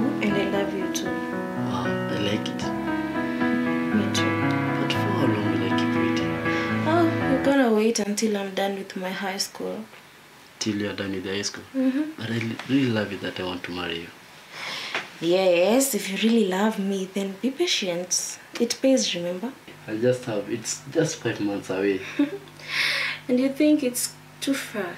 and I love you too. Wow, I like it. Me too. But for how long will I keep waiting? Oh, you're gonna wait until I'm done with my high school. Till you're done with the high school? Mm-hmm. But I li- really love it that I want to marry you. Yes, if you really love me, then be patient. It pays, remember? I just have, it's just five months away. And you think it's too far?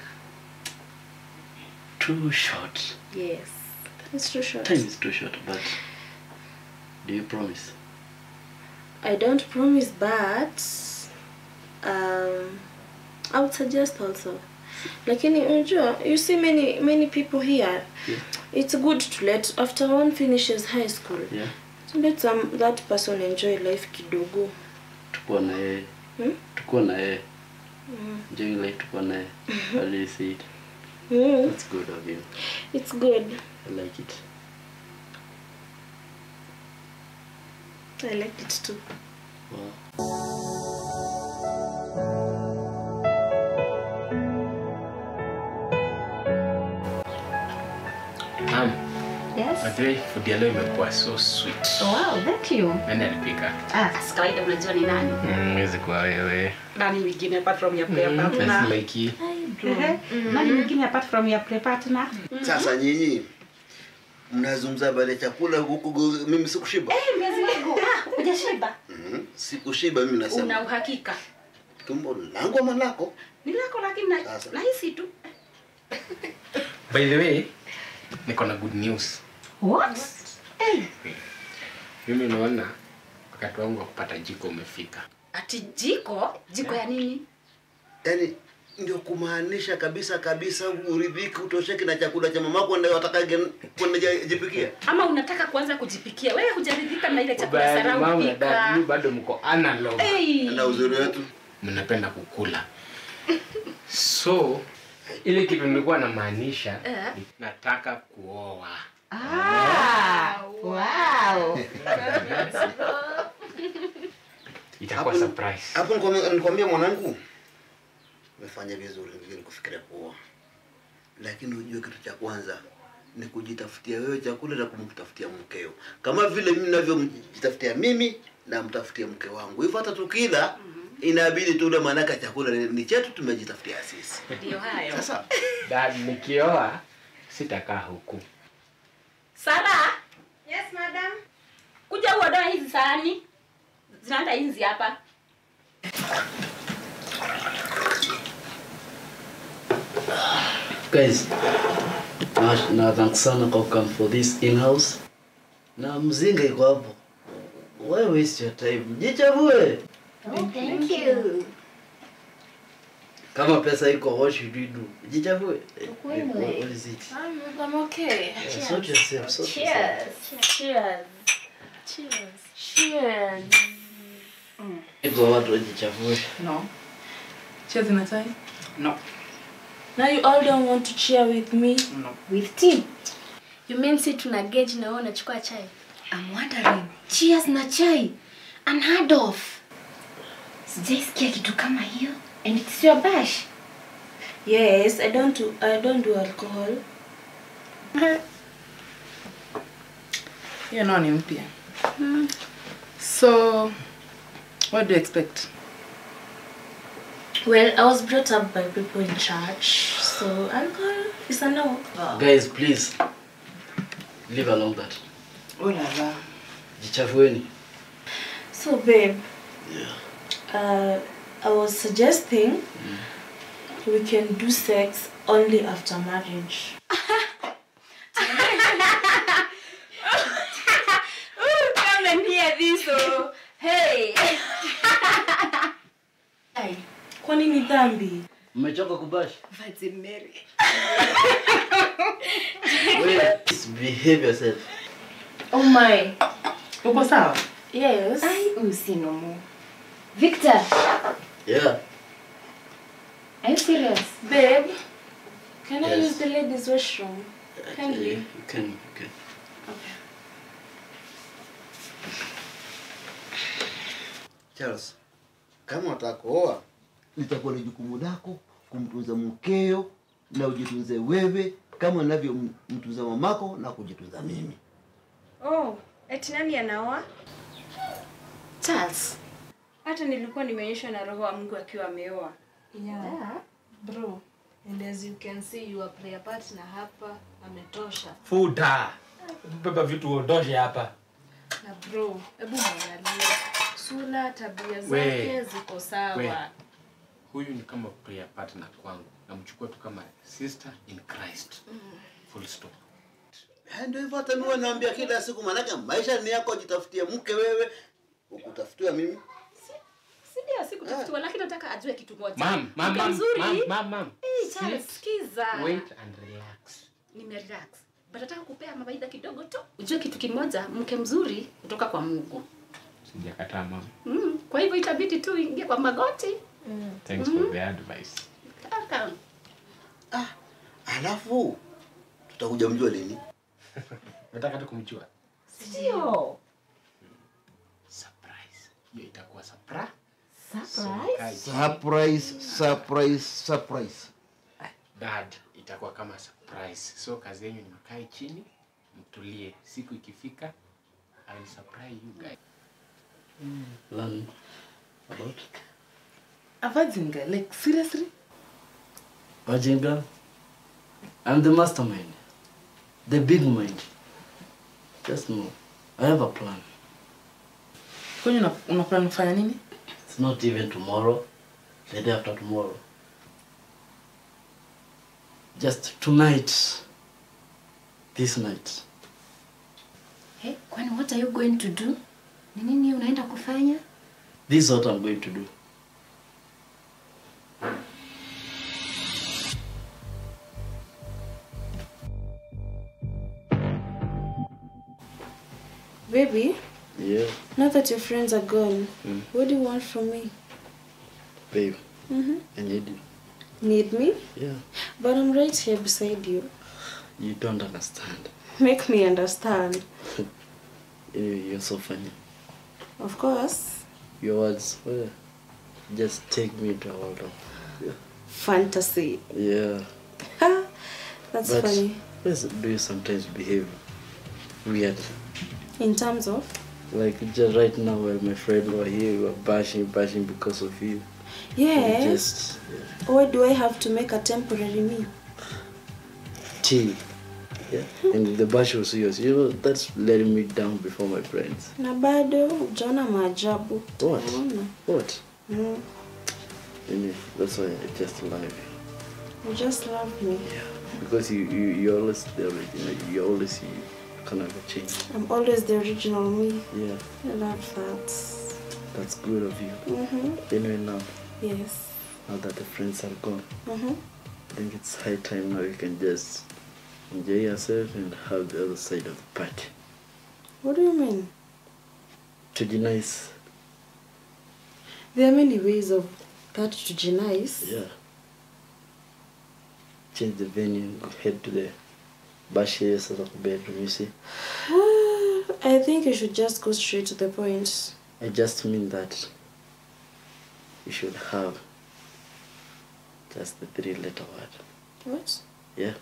Too short. Yes. It's too short. Time is too short, but do you promise? I don't promise, but um, I would suggest also. Lakini unajua, you see many many people here. Yeah. It's good to let after one finishes high school. Yeah. To let some that person enjoy life kidogo. Tukuwa na yeye. Hmm? Tukuwa na yeye. Enjoying life tukuwa na yeye. How do you see it? Mm, That's good of you. it's good. I like it. I like it too. Wow. Um, Yes. Madre, food ya leo imekuwa so sweet. Wow, thank you. Nani alipika? Ah, si kawaida unajua ni nani? Mm, Wezi kuwa wewe. Nani mwingine apart from your prayer partner? That's like you. Ehe. Nani mwingine apart from your prayer partner? Sasa nyinyi mnazungumza habari ya chakula huku, go- mimi sikushiba. Eh, miezi wangu. Ah, hujashiba. Mhm. Sikushiba mimi Una nasema. uhakika? Tumbo langu ama lako? Ni lako lakini na- Sasa. nahisi tu. By the way, niko na good news. What? Eh, Mimi naona wakati wangu wa kupata jiko umefika. ati jiko? Jiko ya nini? Yaani ndio kumaanisha kabisa kabisa uridhiki utosheki na chakula cha mamako ndio watakage kwenda ja- jipikia. Ama unataka kuanza kujipikia? Wewe hujaridhika na ile chakula Bado sarau mama na pika. dad, you bado mko analog. Eh. Na uzuri wetu Mnapenda kukula. So, ile kitu nilikuwa namaanisha, Eh. ni nataka kuoa. Ah, wow. Itakuwa Hapo- surprise. hapo nikwambia- nikwambia mwanangu, umefanya vizuri vizuri kufikiria kuoa, lakini ujue kitu cha kwanza ni kujitafutia wewe chakula na kumtafutia mkeo, kama vile mimi navyojitafutia mimi na mtafutia mke wangu. Hivyo hata tukila inabidi tule, maanake chakula ni ni chetu, tumejitafutia sisi. Ndio hayo. Sasa Dad, nikioa sitakaa huku. Sara, Yes, madam. kuja uodoe hizi sahani. Zinaenda hizi hapa. Guys, na, na thanks sana kwa come for this in-house. Na mzinga iko hapo. Why waste your time? Jichavue. Thank you. Kama pesa iko, what should we do? Jichavue. Eh, Ukweli. What, what is it? I'm, I'm okay. Yeah, sort yourself, sort yourself. Cheers. Cheers. Cheers. Iko watu wajichavue. No. Cheers in a tie? No. Now you all don't want to cheer with me? No. With tea? You mean si tuna gauge na wewe unachukua chai? I'm wondering. Cheers na chai. Unheard of. Sijaisikia kitu kama hiyo. And it's your bash. Yes, I don't do I don't do alcohol. Hiyo nao ni mpya. So, what do you expect? Well, I was brought up by people in church, so alcohol is a no. Guys, please. Leave along that. Oh la la. Jichafueni. So, babe, Yeah. uh, I was suggesting we can do sex only after marriage. Come and hear this. Oh. Hey. Ai, kwani ni dhambi? Mmechoka kubash? Virgin Mary. Wait, please behave yourself. Oh my. Uko sawa? Yes. Ai, usinomo. Victor, Yeah. are you serious? Babe, can I Yes. use the ladies' restroom? Can Actually, you? You can, you can. Charles, kama unataka kuoa litakuwa ni jukumu lako kumtunza mkeo na ujitunze wewe kama unavyomtunza mamako na kujitunza mimi. Oh, eti nani anaoa? Charles. Hata nilikuwa nimeonyeshwa na roho wa Mungu akiwa ameoa. Yeah. Bro, and as you can see your prayer partner hapa ametosha. Futa. Beba vitu uondoshe hapa. Na bro, hebu mwangalie. Sura, tabia We. zake ziko We. sawa. Huyu ni kama prayer partner kwangu. Namchukua tu kama sister in Christ. Full stop. Eh, Ndio hivyo hata mimi naambia kila siku, maanake maisha ni yako, jitafutie mke wewe, ukutafutiwa mimi. Si ndio sikutafutiwa lakini nataka ajue kitu moja. Mam, mam, Mke mam, mzuri. mam, mam, mam. Eh, Charles, sikiza. Wait and relax. Nimerelax. But nataka kupea mawaidha kidogo tu. Ujue kitu kimoja, mke mzuri kutoka kwa Mungu. Sijakataa mama. Mm, kwa hivyo itabidi tu ingie kwa magoti. Thanks for the advice. Kaka. Ah, alafu tutakuja mjua lini? Nataka tu kumjua. Sio. Surprise. Hiyo itakuwa surprise. Surprise. Surprise, surprise, surprise. Dad, itakuwa kama surprise. So kazi yenu ni mkae chini, mtulie. Siku ikifika, I will surprise you guys. Learn about A virgin girl, like seriously? Virgin girl. I'm the mastermind. The big mind. Just know. I have a plan. Kwani una, una plan kufanya nini? It's not even tomorrow. The day after tomorrow. Just tonight. This night. Hey, kwani what are you going to do? Ni nini unaenda kufanya? This is what I'm going to do. Baby, Yeah, now that your friends are gone, Mm. what do you want from me? babe. Mm-hmm. I need you. Need me? Yeah. But I'm right here beside you. You don't understand. Make me understand. You- You're so funny. Of course. Your words, well, just take me to a world of Fantasy. yeah. That's but funny. why do you sometimes behave weird? In terms of? Like just right now, while my friend were here, we were bashing, bashing because of you. You Yes. Just yeah. Why do I have to make a temporary me? tea. Yeah. And the bash was yours. You know, that's letting me down before my friends. Na bado hujaona maajabu. What? Utaona. What? Mm. Anyway, that's why I just love you. You just love me. Because you, you, you're always the original. You're always you. Can never change. I'm always the original me. Yeah, I love that. that's good of you. Mm-hmm. Anyway, now, Yes. now that the friends are gone, Mm-hmm. I think it's high time now you can just enjoy yourself and have the other side of the party. What do you mean? To be nice. There are many ways of that to be nice. Yeah. Change the venue and go head to the bash here sort of bedroom, you see. I think you should just go straight to the point. I just mean that you should have just the three letter word. What? Yeah.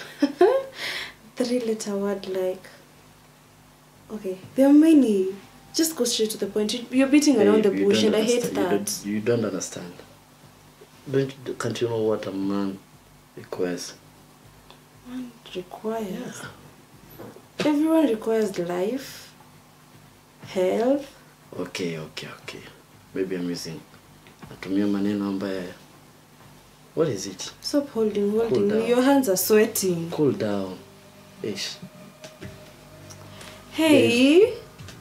Three letter word like. Okay, there are many. Just go straight to the point. You- You're beating around the Babe, you bush, don't and I hate understand- you that. don't- You don't understand. Don't you, can't you know what a man requires? One requires. Everyone requires life, health. Okay, okay, okay. Maybe I'm using natumia maneno ambayo What is it? Stop holding, holding. Cool me. down. Your hands are sweating. Cool down. Ish. Hey.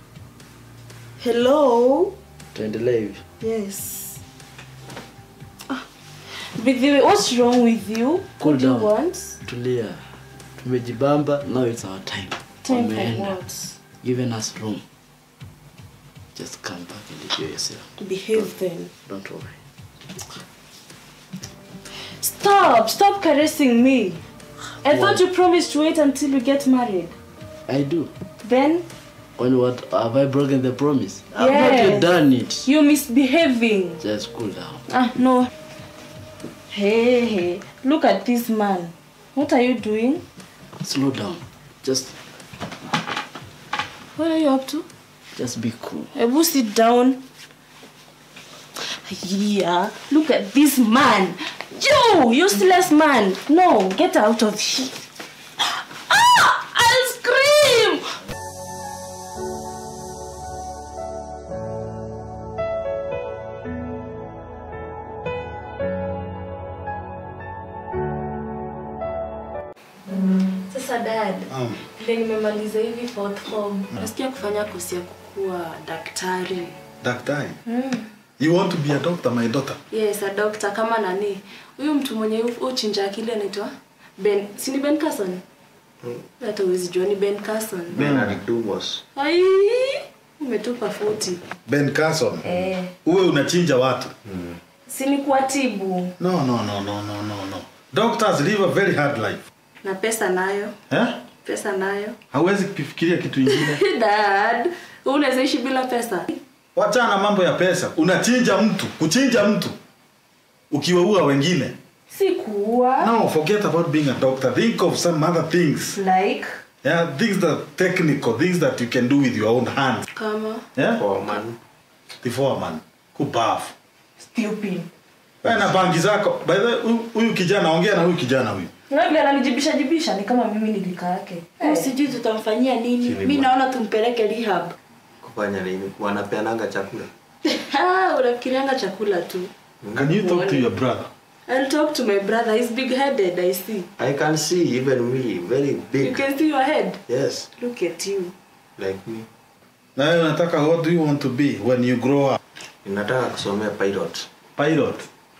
Hello. Tuendelee hivi. Yes. Ah, But the way, what's wrong with you? Cool what do you down. want? Tulia. Tumejibamba, now it's our time. Time for Wameenda. what? Given us room. Just come back and enjoy yourself. Behave then. Don't worry. Stop! Stop caressing me. I thought you promised to wait until you get married. I do. Then When what have I broken the promise? I've not Yes. yet done it. you're misbehaving. Just cool down. Ah, no. Hey, hey. Look at this man. What are you doing? Slow down. Just What are you up to? Just be cool. Ebu sit down. Yeah, look at this man. You, useless man. No, get out of here. Ah, I'll scream. Sasa dad, Um, vile nimemaliza hivi fourth form, nasikia kufanya kosi ya kukuwa daktari. daktari. You want to be a doctor, my daughter? Yes, a doctor kama nani? Huyu mtu mwenye uchinja akili anaitwa Ben, si ni Ben Carson? Hata huwezi jua ni Ben Carson. Bernard Dumas. Ai, umetupa futi. Ben Carson. Eh, Uwe unachinja watu. si ni kuwatibu No, no, no, no, no, no, no. Doctors live a very hard life. na pesa nayo, Eh? pesa nayo. Hawezi kufikiria kitu ingine. Dad, unaweza ishi bila pesa? Wachana mambo ya pesa. Unachinja mtu, kuchinja mtu. Ukiwaua wengine. Si kuua. No, forget about being a doctor. Think of some other things. Like Yeah, things that technical, things that you can do with your own hands. kama Yeah? Foreman. The foreman. Kubafu. stupid. Wewe na bangi zako. By the way, huyu- huyu kijana ongea na huyu kijana huyu. Na vile ananijibisha jibisha ni kama mimi nilika yake. Hey. Sijui tutamfanyia nini. Chini Mi bwana. naona tumpeleke rehab. Kufanya nini? Wanapeananga chakula. Ah, unafikirianga chakula tu. Can you talk to your brother? I'll talk to my brother. He's big-headed, I see. I can see even me, very You big. can see your head. Yes, Look at you. like me. Na wewe unataka what do you want to be when you grow up? Ninataka kusomea pilot. Pilot.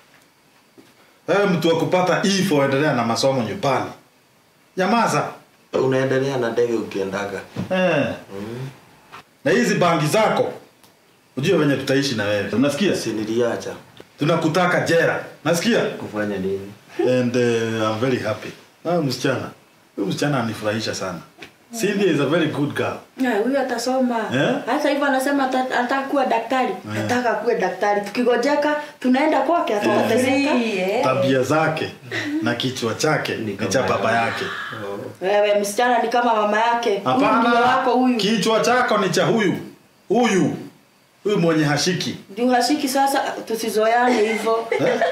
Wewe mtu wa kupata E for endelea na masomo nyumbani. Nyamaza. Unaendelea na ndege ukiendaga. Eh. Mm. Na hizi bangi zako. Ujue venye tutaishi na wewe. Unasikia? Si niliacha. Tunakutaka jera. Nasikia? Kufanya nini? And uh, I'm very happy. Na huyu msichana. Huyu msichana anifurahisha sana. Cynthia is a very good girl. Na huyu atasoma. Eh? Hata hivyo anasema ata- anataka kuwa daktari. Nataka kuwe daktari. Tukigojeka tunaenda kwake atateseka. Tabia zake na kichwa chake ni cha baba yake. Wewe msichana ni kama mama yake. Huyu ndio Hapana. wako huyu. Kichwa chako ni cha huyu. Huyu. Huyu mwenye hashiki. Ndio hashiki sasa tusizoeane hivyo.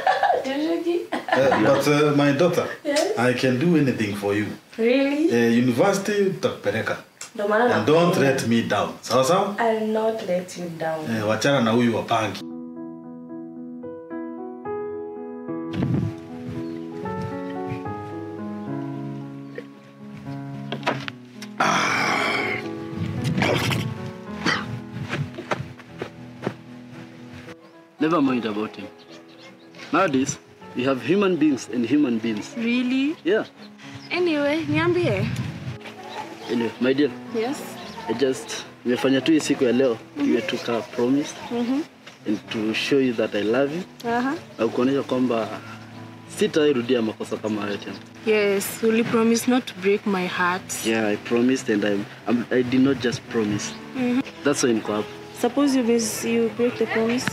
Uh, but uh, my daughter, I can do anything for you. Really? Uh, university utakupeleka. Ndio maana And don't let me down. Sawa sawa? I'll not let you down. Eh, wachana na huyu wa bangi. Never mind about him. Nowadays, we have human beings and human beings. Really? Yeah. Anyway, niambie. Anyway, my dear, Yes. I just nimefanya tu hii siku ya leo iwe tu ka promise Mhm. and to show you that I love you Aha. na kuonyesha kwamba sitairudia makosa kama hayo tena. Yes, will you promise not to break my heart? Yeah, I promised and I'm, I'm, I did not just promise. Mhm. That's why niko hapa. Suppose you miss you break the promise.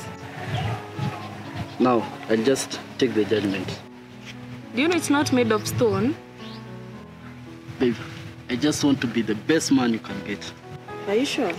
Now, I'll just take the judgment. Do you know it's not made of stone? Babe, I just want to be the best man you can get. Are you sure?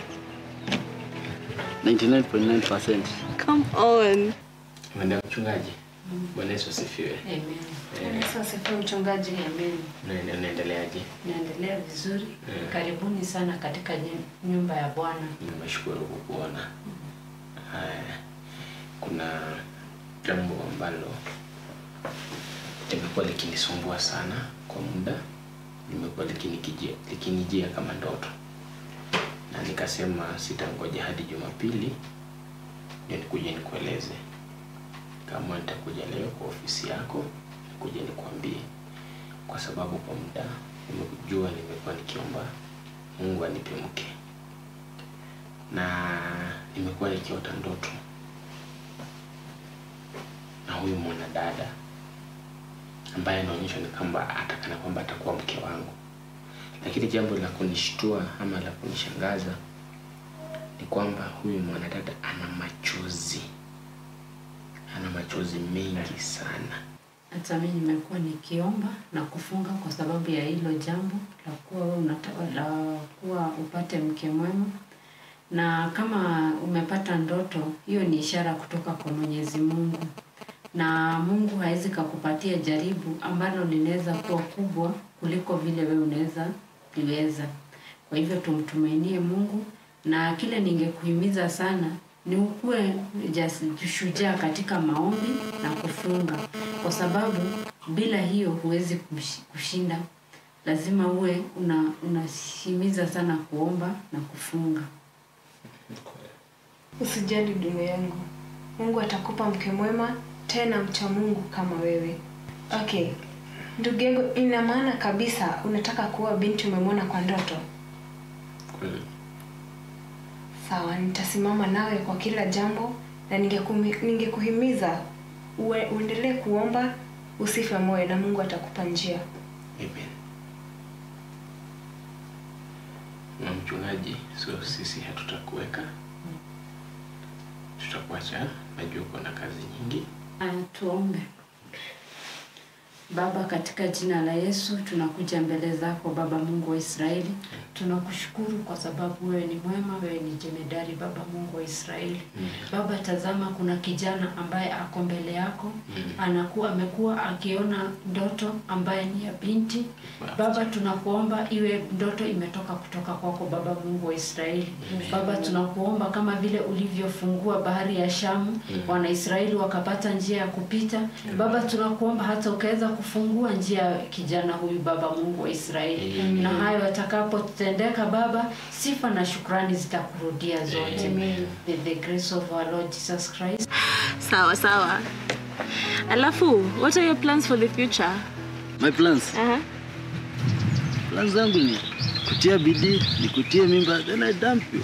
99.9%. Come on. Mwenda mchungaji. Bwana Yesu asifiwe. Amen. Sasa sifa mchungaji, amen. Unaende- Unaendeleaje? Naendelea vizuri. Mm. Karibuni sana katika nyu- nyumba ya Bwana. Nimeshukuru kukuona. Haya, kuna jambo ambalo limekuwa likinisumbua sana kwa muda, limekuwa likinikijia likinijia kama ndoto, na nikasema sitangoja hadi Jumapili ndio nikuje nikueleze. Kama nitakuja leo kwa ofisi yako, nikuja nikwambie, kwa sababu kwa muda nimejua, nimekuwa nikiomba Mungu anipe mke na nimekuwa nikiota ndoto na huyu mwanadada ambaye anaonyeshwa ni kwamba atakana kwamba atakuwa mke wangu, lakini jambo la kunishtua ama la kunishangaza ni kwamba huyu mwanadada ana machozi, ana machozi mengi sana. hata mimi nimekuwa nikiomba na kufunga kwa sababu ya hilo jambo la kuwa wewe unataka la kuwa upate mke mwema, na kama umepata ndoto, hiyo ni ishara kutoka kwa Mwenyezi Mungu, na Mungu hawezi kakupatia jaribu ambalo linaweza kuwa kubwa kuliko vile wewe unaweza liweza. Kwa hivyo tumtumainie Mungu, na kile ningekuhimiza sana ni ukuwe jas- shujaa katika maombi na kufunga, kwa sababu bila hiyo huwezi kush- kushinda. Lazima uwe una unahimiza sana kuomba na kufunga. Usijali ndugu yangu, Mungu atakupa mke mwema tena mcha Mungu kama wewe. Okay, ndugu yangu, ina maana kabisa unataka kuwa binti umemwona kwa ndoto? Kweli. Sawa, nitasimama nawe kwa kila jambo na ningekumi- ningekuhimiza uwe, uendelee kuomba, usife moyo na Mungu atakupa njia. Amen. Na mchungaji, so sisi hatutakuweka, tutakuacha. Najua uko na kazi nyingi. Aya, tuombe. Baba, katika jina la Yesu tunakuja mbele zako Baba Mungu wa Israeli. Tunakushukuru kwa sababu wewe ni mwema, wewe ni jemedari Baba Mungu wa Israeli. Baba, tazama kuna kijana ambaye ako mbele yako, anakuwa amekuwa akiona ndoto ambaye ni ya binti. Baba, tunakuomba iwe ndoto imetoka kutoka kwako Baba Mungu wa Israeli. Baba, tunakuomba kama vile ulivyofungua bahari ya Shamu, Wanaisraeli wakapata njia ya kupita. Baba, tunakuomba hata ukaweza kufungua njia ya kijana huyu Baba Mungu wa Israeli, na hayo yatakapotendeka Baba, sifa na shukrani zitakurudia zote. By the grace of our Lord Jesus Christ. Sawa sawa. Alafu, what are your plans for the future? My plans. Uh-huh. Plans zangu ni kutia bidii, nikutie mimba, then I dump you.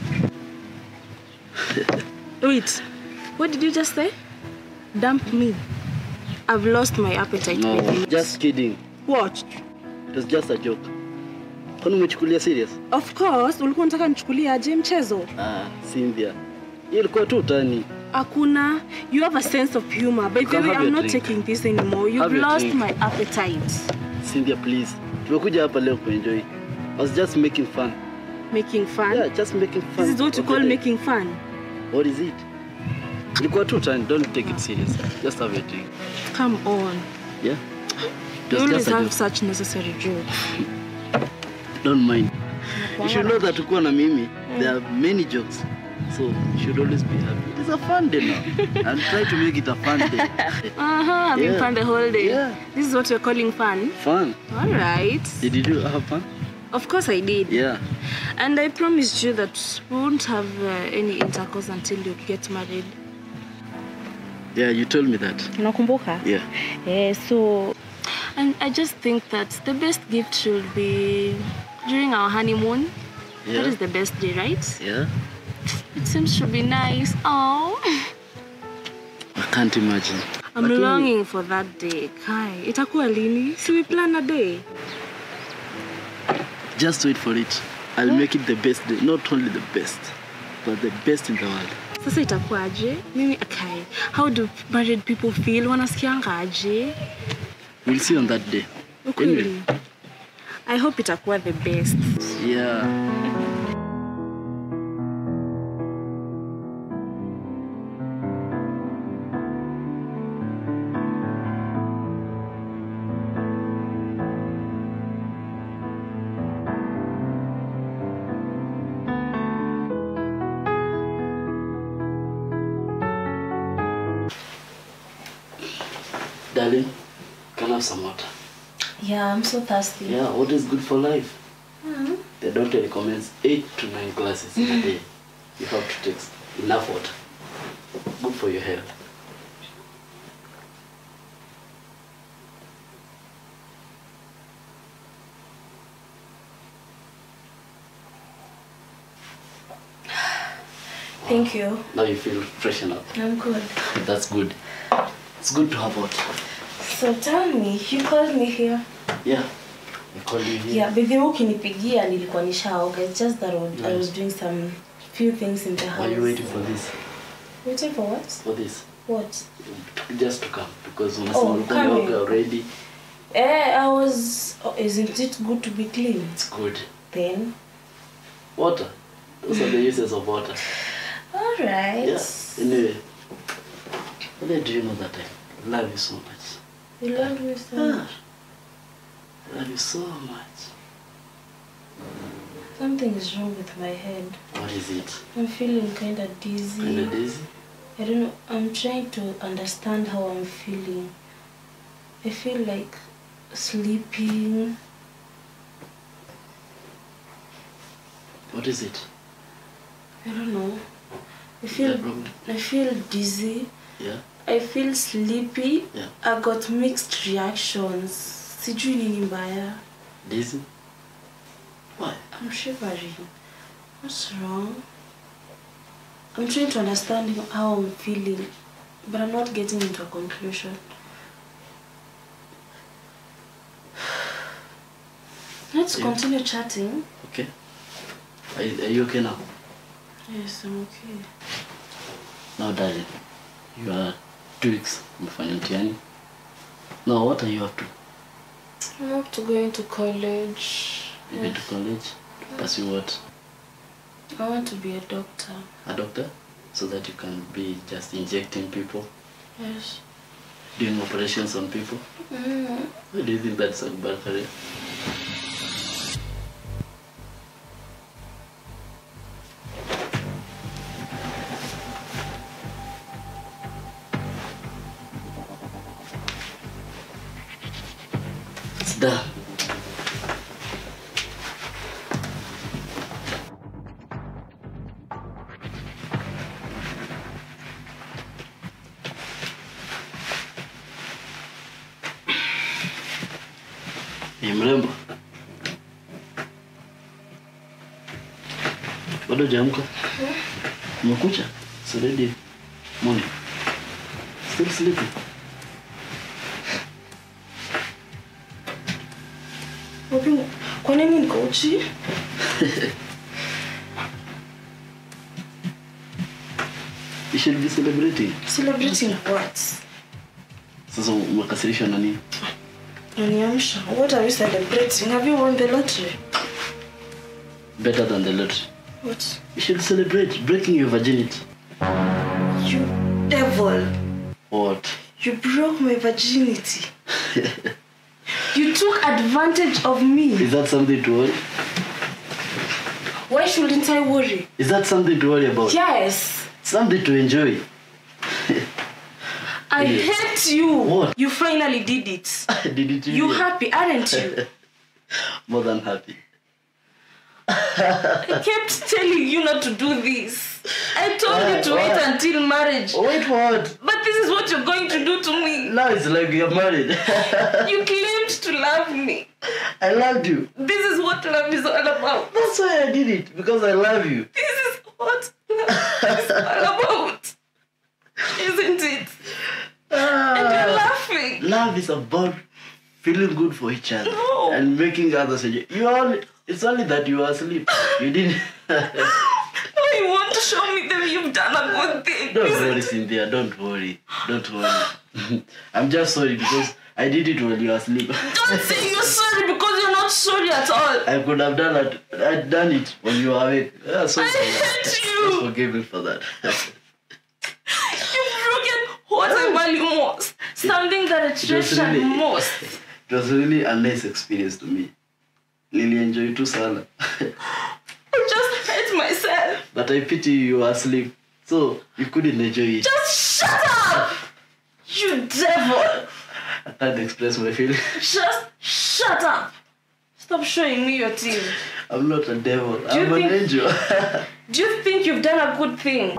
Wait, what did you just say? Dump me. I've lost my appetite. No, baby. just kidding. What? It was just a joke. Kwani umechukulia serious? Of course, ulikuwa unataka nichukulie aje mchezo? Ah, Cynthia. Hiyo ilikuwa tu utani. Hakuna. You have a sense of humor. By the Come way, have I'm your not drink. taking this anymore. You've Have your lost drink. my appetite. Cynthia, please. Tumekuja hapa leo kuenjoy. I was just making fun. Making fun? Yeah, just making fun. This is what you of the call day. making fun. What is it? Ilikuwa tu utani. Don't take it serious. Just have a drink. Come on. Yeah? It You was always just a have joke. such necessary jokes. Don't mind. You should know that ukiwa na mimi, there are many jokes. So you should always be happy. It's a fun day now. and try to make it a fun day. Uh-huh, having Yeah. fun the whole day. Yeah. This is what you're calling fun? Fun. All right. Did you do have fun? Of course I did. Yeah. And I promised you that we won't have uh, any intercourse until you get married. Yeah, you told me that. Unakumbuka? Yeah. Yeah, so and I just think that the best gift should be during our honeymoon. That Yeah. is the best day, right? Yeah. It seems to be nice. Oh, I can't imagine. I'm Lakini- longing for that day. Kai, itakuwa lini? Si we plan a day. Just wait for it. I'll make it the best day. Not only the best, but the best in the world. Sasa itakuwaje? Mimi Kai, how do married people feel? Wanasikianga aje? We'll see on that day. Ukweli. I hope itakuwa the best. Yeah. Darling, can I have some water? Yeah, I'm so thirsty. Yeah, what is good for life? Mhm. The doctor recommends eight to nine glasses in a day. You have to take enough water. Good for your health. Thank you. Now you feel freshen up. I'm good. That's good. It's good to have water. So tell me, you called me here. Yeah. I called you here. Yeah, baby ukinipigia nilikuwa nishaoga. It's just that I was- I was doing some few things in the house. Are you waiting for this? Waiting for what? For this? What? Just to come because unasema Oh, ulikuwa coming. umeoga already. Eh, I was. Oh, isn't it good to be clean? It's good. Then. Water. Those are the uses of water. All right. Yeah. Anyway. Whether do you know that I love you so much? You love me so Ah. much. I love you so much. Something is wrong with my head. What is it? I'm feeling kind of dizzy. Kinda dizzy? I don't know. I'm trying to understand how I'm feeling. I feel like sleeping. What is it? I don't know. I feel problem? I feel dizzy. Yeah? I feel sleepy. Yeah. I got mixed reactions. Sijui nini mbaya. Dizzy? Why? I'm shivering. What's wrong? I'm trying to understand how I'm feeling, but I'm not getting into a conclusion. Let's Yeah. continue chatting. Okay. Are you, are you okay now? Yes, I'm okay. Now, darling, you are two weeks umefanya mtihani. Now, what are you up to? I'm up to going to college. You going to college? To pursue what? I want to be a doctor. A doctor? So that you can be just injecting people, Yes. doing operations on people? Mm. Why do you think that's a bad career? It's done. Ni mrembo. Bado hujaamka? Umekucha? It's already morning. Still sleeping? Wapi, kwa nini niko uchi? You should be celebrating. Celebrating what? Sasa umekasirishwa na nini? Unaniamsha. What are you celebrating? Have you won the lottery? Better than the lottery. What? You should celebrate breaking your virginity. You devil. What? You broke my virginity. You took advantage of me. Is that something to worry? Why shouldn't I worry? Is that something to worry about? Yes. Something to enjoy. I Yes. hate you. What? You finally did it. Did it You really? happy, aren't you? More than happy. I kept telling you not to do this. I told you to Why? wait Why? until marriage. Wait for what? But this is what you're going to do to me. Now it's like you're married. You claimed to love me. I loved you. This is what love is all about. That's why I did it. Because I love you. This is what love is all about. Isn't it? And you're laughing. Love is about feeling good for each other No. and making others enjoy. You only it's only that you are asleep. You didn't Now you want to show me that you've done a good thing. Don't isn't worry, it? Cynthia. Don't worry. Don't worry. I'm just sorry because I did it while you were asleep. Don't say you're sorry because you're not sorry at all. I could have done it. I'd done it when you were awake. Yeah, so I for that. hate you. Just forgive me for that. You've broken what I value most. Something that I It was treasure really, most. it was really a nice experience to me. Nilienjoy tu sana. I just hate myself. but I pity you were asleep. So you couldn't enjoy it. Just shut up! You devil! I can't express my feelings. Just shut up! Stop showing me your teeth. I'm not a devil. you I'm an think- angel. Do you think you've done a good thing?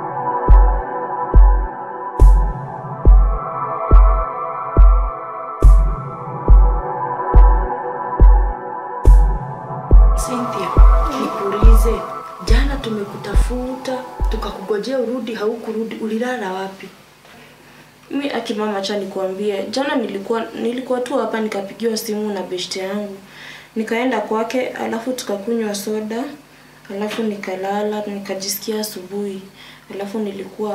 Cynthia, nikuulize, jana tumekutafuta tukakugojea urudi, haukurudi, ulilala wapi? Mi akimama, acha nikuambie, jana nilikuwa nilikuwa tu hapa nikapigiwa simu na beshte yangu, nikaenda kwake, alafu tukakunywa soda, alafu nikalala, nikajisikia asubuhi, alafu nilikuwa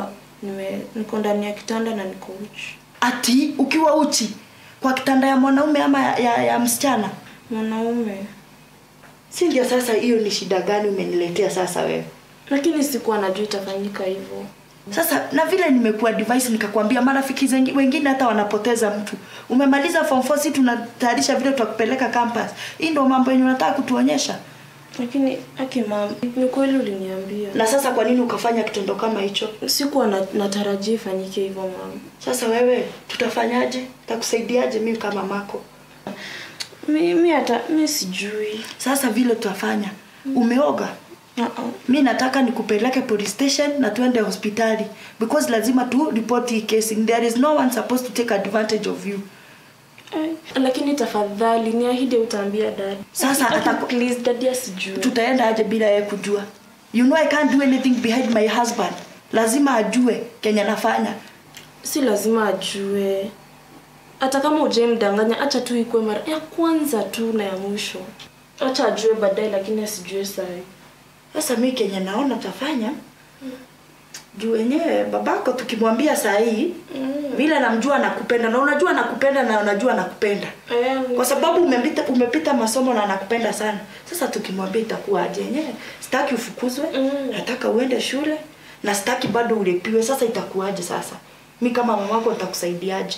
Nime niko ndani ya kitanda na niko uchi. Ati ukiwa uchi kwa kitanda ya mwanaume ama ya, ya, ya msichana? Mwanaume. Si ndio? Sasa hiyo ni shida gani umeniletea sasa wewe? Lakini sikuwa najua itafanyika hivyo. Sasa na vile nimekuwa device nikakwambia marafiki zengi, wengine hata wanapoteza mtu. Umemaliza form 4 si tunatayarisha vile tutakupeleka campus. Hii ndio mambo yenye unataka kutuonyesha. Lakini aki mama, ni kweli uliniambia. Na sasa kwa nini ukafanya kitendo kama hicho? Sikuwa na, natarajia ifanyike hivyo mama. Sasa wewe tutafanyaje? Takusaidiaje mimi kama mako? Mimi hata mimi sijui. Sasa vile tutafanya. Umeoga? Uh-uh. Mi nataka nikupeleke police station na tuende hospitali because lazima tu report hii kesi. There is no one supposed to take advantage of you. Ai, Lakini tafadhali niahidi utaambia dad. Sasa Aki, ataku- please dad asijue. Tutaenda aje bila yeye kujua? You know I can't do anything behind my husband. Lazima ajue kenye nafanya. Si lazima ajue. Hata kama ujemdanganya, acha tu ikuwe mara ya kwanza tu na ya mwisho. Acha ajue baadaye, lakini asijue sahi. Sasa mi kenye naona tafanya juu wenyewe babako tukimwambia saa hii vile namjua nakupenda na unajua nakupenda na unajua nakupenda kwa sababu umepita, umepita masomo na nakupenda sana sasa tukimwambia itakuwa aje yenyewe sitaki ufukuzwe nataka uende shule na sitaki bado ulipiwe sasa itakuwaje sasa mi kama mamako nitakusaidiaje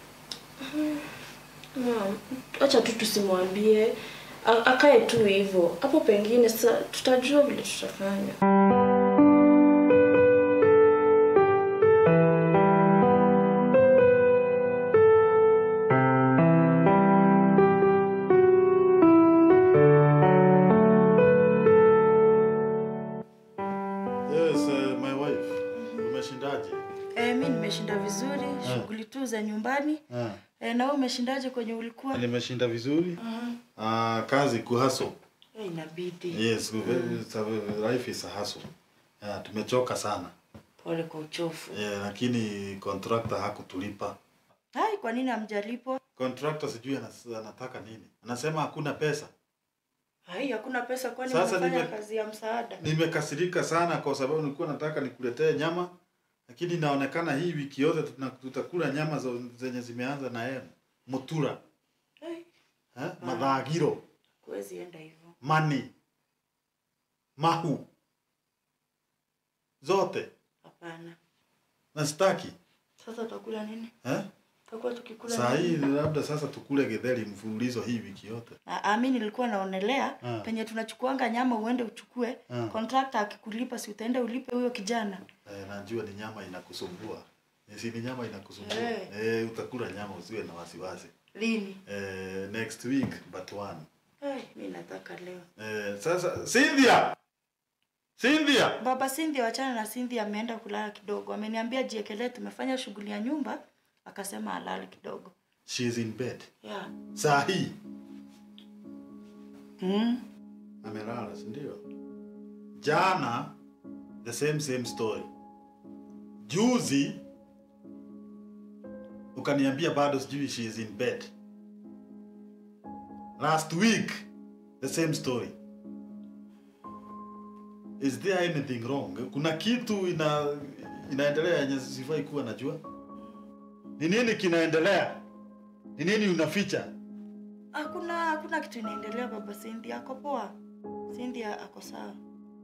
Naam, acha tu tusimwambie, A- akae tu hivyo. Hapo pengine sasa tutajua vile tutafanya. Yes, uh, my wife. Umeshindaje? eh, mi nimeshinda vizuri Ah. shughuli tu za nyumbani Ah. eh, na wewe umeshindaje kwenye ulikuwa Nimeshinda vizuri. Mhm. Ah, kazi kuhaso. Eh, inabidi Yes, it's a- life is a hustle. Ah, tumechoka sana. pole kwa uchofu Yeah, lakini contractor hakutulipa. hai kwa nini hamjalipwa Contractor sijui anas- anataka nini. Anasema hakuna pesa. hai hakuna pesa kwani Sasa unafanya nime- kazi ya msaada Nimekasirika sana kwa sababu nilikuwa nataka nikuletee nyama, lakini inaonekana hii wiki yote tuna- tutakula nyama zo- zenye zimeanza na M. Mutura, Hai, eh? Madhagiro, huwezi enda hivyo mani, mahu, zote hapana na sitaki sasa utakula nini eh? tutakuwa tukikula Saa hii nini? labda sasa tukule githeri mfululizo hii wiki yote. Ah, ah, mi nilikuwa naonelea Ah. penye tunachukuanga nyama uende uchukue Ah. contractor akikulipa si utaenda ulipe huyo kijana Eh, najua ni nyama inakusumbua. Eh, Si ni nyama inakusumbua. Eh. Eh, utakula nyama usiwe na wasiwasi. lini Eh, next week but one. hey, mi nataka leo Eh, sasa Cynthia. Cynthia. baba Cynthia wachana na Cynthia ameenda kulala kidogo ameniambia jiekelee tumefanya shughuli ya nyumba akasema alale kidogo She is in bed. yeah. Saa hii mm. amelala, si ndio? Jana the same same story. Juzi ukaniambia bado sijui she is in bed. Last week the same story. Is there anything wrong? Kuna kitu ina inaendelea yenye sifai kuwa najua. Ni nini kinaendelea? Ni nini unaficha? hakuna hakuna kitu inaendelea baba Cynthia ako poa Cynthia ako sawa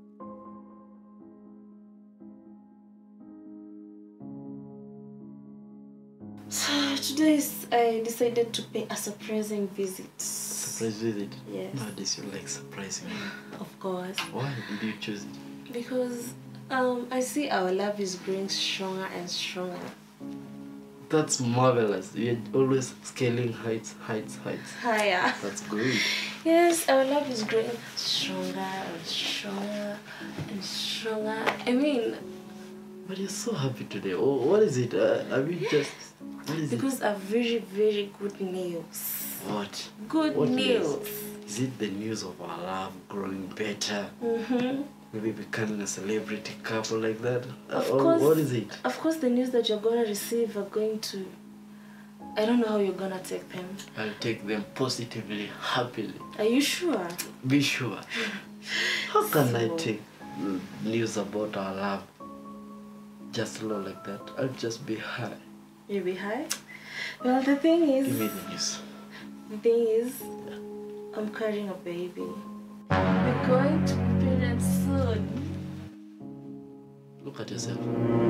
So today is, I decided to pay a surprising visit. Surprise visit. Yes. Nowadays you like surprising. Of course. Why did you choose it? Because um, I see our love is growing stronger and stronger. That's marvelous. You're always scaling heights, heights, heights. Higher. That's good. Yes, our love is growing stronger and stronger and stronger. I mean, But you're so happy today. Oh, what is it? Uh, have you just? What is because of very, very good news. it? What? Good What news. Is it the news of our love growing better? Mm-hmm. Maybe becoming a celebrity couple like that? Of Or course. What is it? Of course, the news that you're gonna receive are going to. I don't know how you're gonna take them. I'll take them positively, happily. Are you sure? Be sure. How can I So- take mm, news about our love just low like that. I'll just be high. You be high? Well, the thing Give me is, the news. the thing is, I'm carrying a baby. We're going to be parents soon. Look at yourself.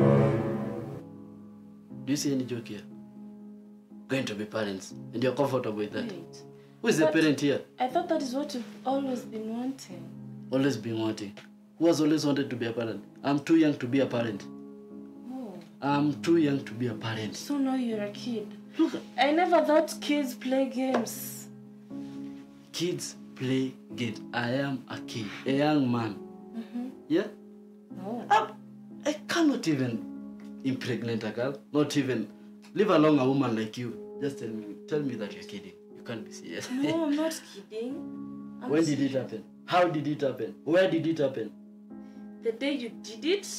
Do you see any joke here? Going to be parents, and you're comfortable with that. Wait. Who is the But- parent here? I thought that is what you've always been wanting. Always been wanting. Who has always wanted to be a parent? I'm too young to be a parent. Oh. I'm too young to be a parent. So now you're a kid. Look, I never thought kids play games. Kids play games. I am a kid, a young man. Mm-hmm. Yeah? Oh. I'm- I cannot even impregnate a girl. Not even. Leave alone a woman like you. Just tell me, tell me that you're kidding. You can't be serious. No, I'm not kidding. I'm when did it serious. happen? How did it happen? Where did it happen? The day you did it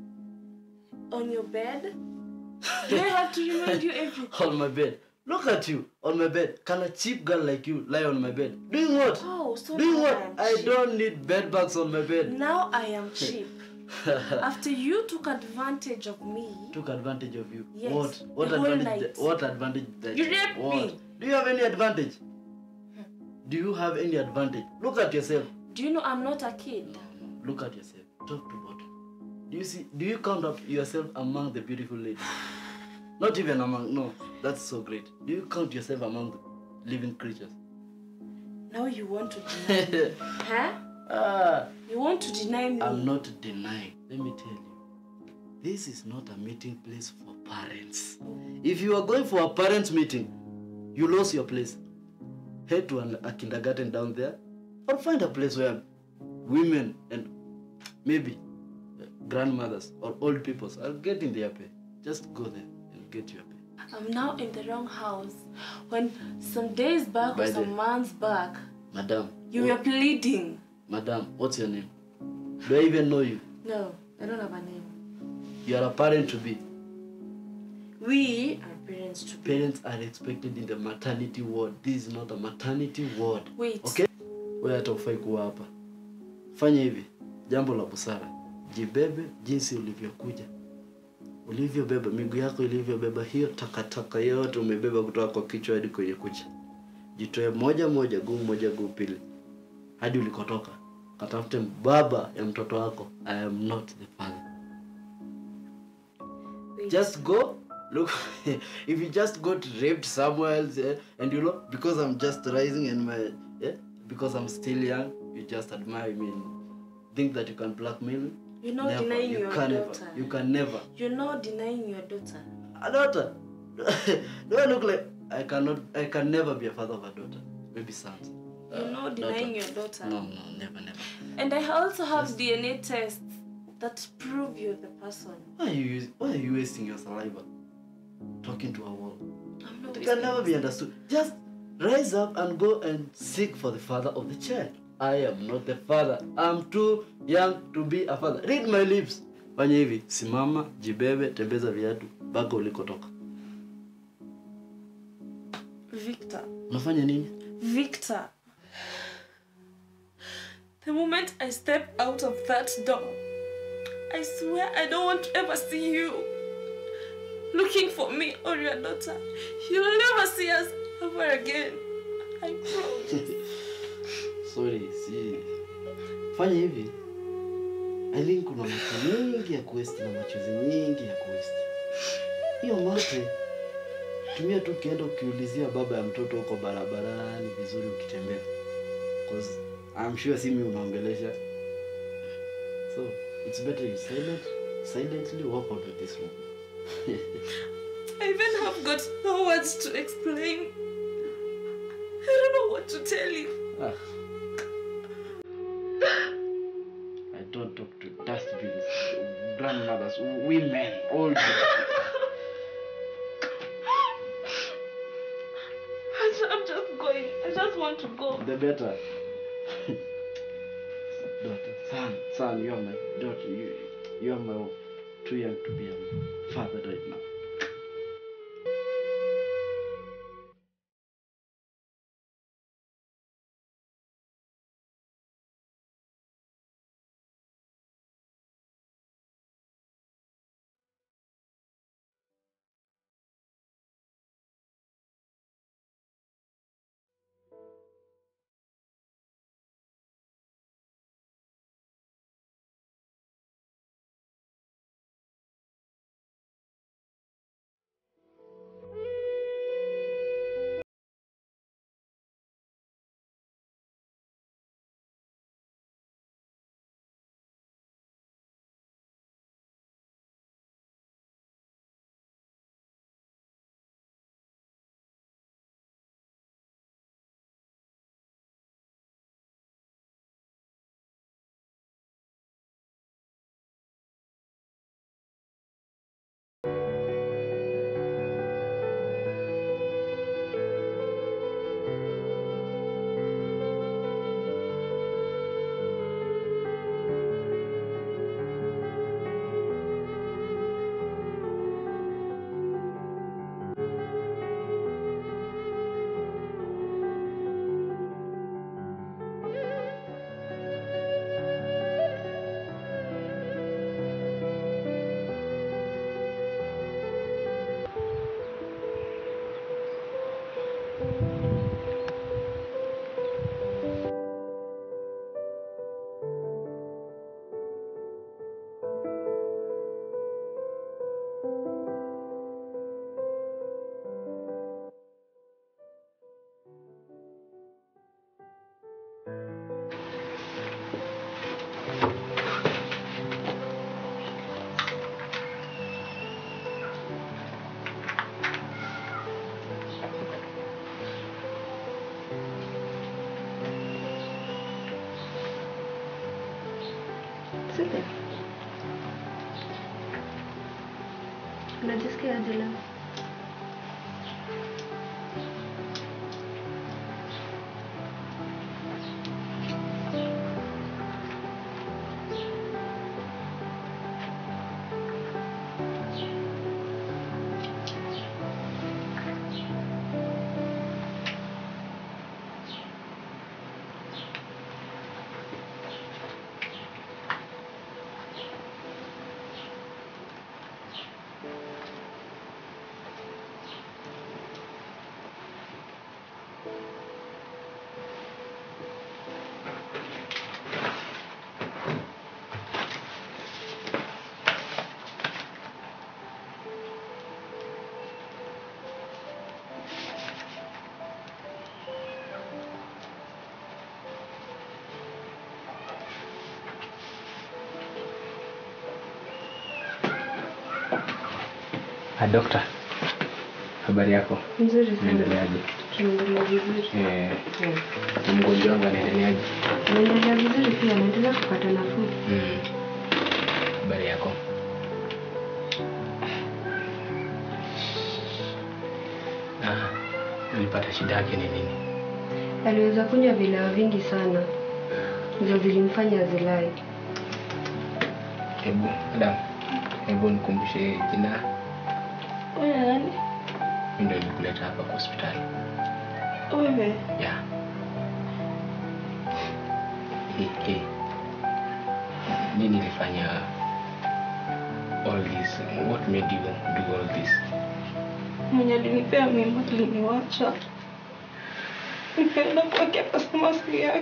on your bed. Do I have to remind you everything? on my bed. Look at you on my bed. Can a cheap girl like you lie on my bed? Doing what? Oh, so Doing now what? I am I cheap. don't need bed bugs on my bed. Now I am cheap. After you took advantage of me, Took advantage of you. Yes, What? What the whole advantage? night. What advantage? That You raped what? me. Do you have any advantage? Do you have any advantage? Look at yourself. do you know I'm not a kid? Look at yourself. Top to bottom. Do you see? Do you count up yourself among the beautiful ladies? Not even among. No, that's so great. Do you count yourself among the living creatures? Now you want to deny me. huh? Ah, You want to deny me? I'm not denying. Let me tell you. This is not a meeting place for parents. If you are going for a parents meeting, you lost your place. Head to an, a kindergarten down there, or find a place where women and maybe uh, grandmothers or old people are getting their pay. Just go there and get your pay. I'm now in the wrong house. When some days back By or the- some months back, Madam, you were pleading. madam, what's your name? Do I even know you? No, I don't have a name. You are a parent to be. We are parents to be. Parents are expected in the maternity ward. This is not a maternity ward. Wait. Okay? Wewe hata ufai kuwa hapa. Fanya hivi, jambo la busara. Jibebe jinsi ulivyokuja. Ulivyobeba miguu yako ilivyobeba hiyo takataka yote umebeba kutoka kwa kichwa hadi kwenye kucha. Jitoe moja moja, guu moja, guu pili. Hadi ulikotoka. Katafute baba ya mtoto wako. I am not the father. Wait. just go look if you just got raped somewhere else eh, and you know because i'm just rising and my yeah because i'm still young you just admire me and think that you can blackmail me You're not never. denying you your can daughter. never you can never You're not denying your daughter. a daughter do i look like i cannot i can never be a father of a daughter maybe sons You're not denying your daughter. no no never never And I also have DNA tests that prove you're the person. why are you use- why are you wasting your saliva talking to a wall I'm not It can never be understood. Just rise up and go and seek for the father of the child. I am not the father. I'm too young to be a father. Read my lips. Fanya hivi, simama, jibebe, tembeza viatu mpaka ulikotoka. Victor. Unafanya nini? Victor. The moment I step out of that door, I swear I don't want to ever see you looking for me or your daughter. You'll never see us ever again. I promise. Sorry, si. Fanya hivi. Aileen kuna macho mingi ya kuwesti na machozi mingi ya kuwesti. Hiyo mate tumia tu ukienda ukiulizia baba ya mtoto huko barabarani vizuri ukitembea. Cause I'm sure si mimi unaongelesha. So, it's better you silent, silently walk out of this room. I even have got no words to explain. I don't know what to tell you. Ah. I don't talk to dustbins, grandmothers, women, old people. I'm just going. I just want to go. The better. daughter, son, son, you are my daughter. You, you are my too young to be a father right now. Unajisikia aje leo? Ah, dokta, habari yako? Nzuri sana. Unaendeleaje? Tunaendelea vizuri. Eh, na mgonjwa wangu anaendeleaje? Naendelea vizuri pia, naendelea kupata nafuu. Mm. Habari yako? Ah, nilipata shida yake ni nini? Aliweza kunywa vileo vingi sana, ndio zilimfanya azilai. Hebu Adam, hebu nikumbushe jina. Wewe nani? Mimi ndio nilikuleta hapa kwa hospitali. Wewe. Yeah. Hey, hey. Nini ilifanya all this? What made you do all this? Mwenye alinipea mimba aliniwacha. Nikaenda kwake akasema si yake.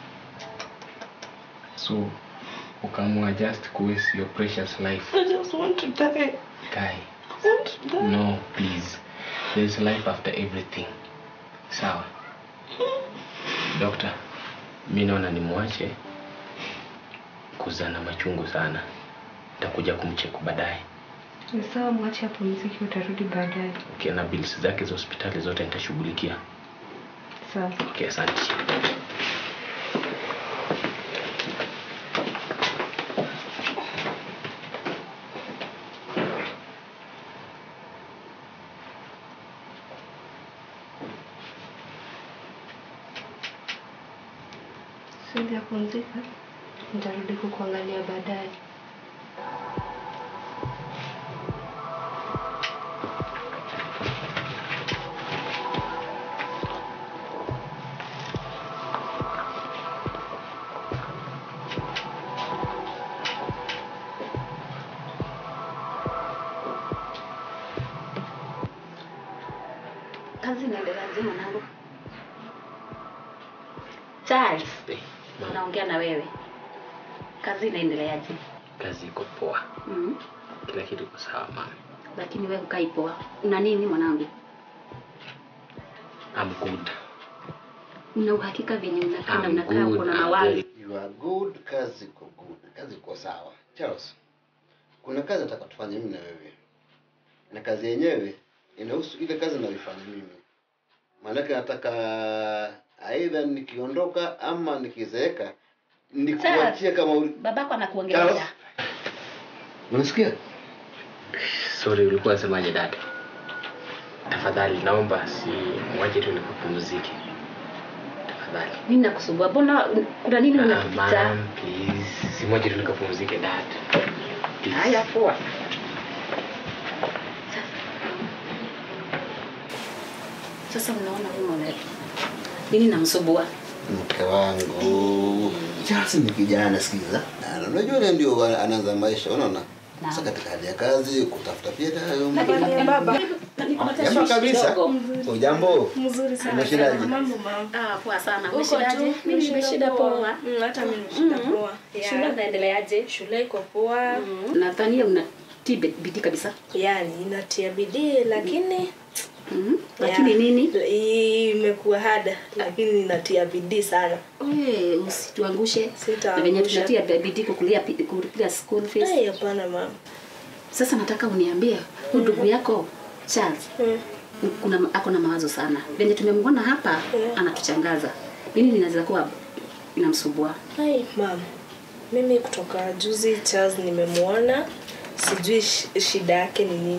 So ukaamua just to waste your precious life. I just want to die. Guy, I want to die. no, please. There's life after everything. Sawa. Doctor, mi naona nimwache kuzaa na machungu sana. Nitakuja kumcheku baadaye. Ni sawa, mwache apumzike, utarudi baadaye. Okay, na bills zake za hospitali zote nitashughulikia. Sawa. Okay, asante. Sindi apumzika, nitarudi kukuangalia baadaye. Kazi inaendeleaje mwanangu? Charles, naongea na wewe. Kazi inaendeleaje? Kazi iko poa. Mm. Kila kitu iko sawa mama. Lakini wewe ukai poa. Una nini mwanangu? I'm good. Una uhakika venye unakaa na I'm unakaa good, kuna I'm mawazo? very- You are good, kazi iko good, kazi iko sawa. Charles, kuna kazi nataka tufanye mimi na wewe, na kazi yenyewe inahusu ile kazi nayoifanya mimi. Maanake nataka aidha nikiondoka ama nikizeeka nikuachie kama uli... Babako anakuongelesha. Unasikia? Sorry, ulikuwa unasemaje dada? Tafadhali naomba si mwache tu nikupumzike. Tafadhali. Mimi nakusumbua. Mbona kuna nini Ah, unapita? ma'am, please. Si mwache tu nikapumzike dad. Please. Haya poa. Sasa unaona huyu mwana nini namsumbua? Mke wangu Charles ni kijana, sikiza, Na unajua yule ndio anaanza maisha, unaona sasa katika hali ya kazi kutafuta pia hayo mambo. Jambo kabisa. Ujambo? Mzuri sana. Umeshindaje? Mambo mama. Ah, poa sana. Uko Umeshindaje? tu? Mimi nimeshinda poa. Mm, hata mimi nimeshinda Mhm. poa. Yeah. Shule inaendeleaje? Shule iko poa. Nadhania unatii bidii kabisa. Yaani inatia bidii lakini Mhm. Lakini Yeah. nini? Imekuwa hada lakini inatia bidii sana. Wewe usituangushe. Na Sitaangusha. venye tunatia bidii kukulia kukulia school fees. Ai, hapana mama. Sasa nataka uniambie huyu ndugu yako Charles kuna ako na mawazo sana. Venye tumemwona hapa anatuchangaza. Nini linaweza kuwa inamsumbua? Ai, mama. Mimi kutoka juzi Charles nimemwona, sijui shi- shida yake ni nini.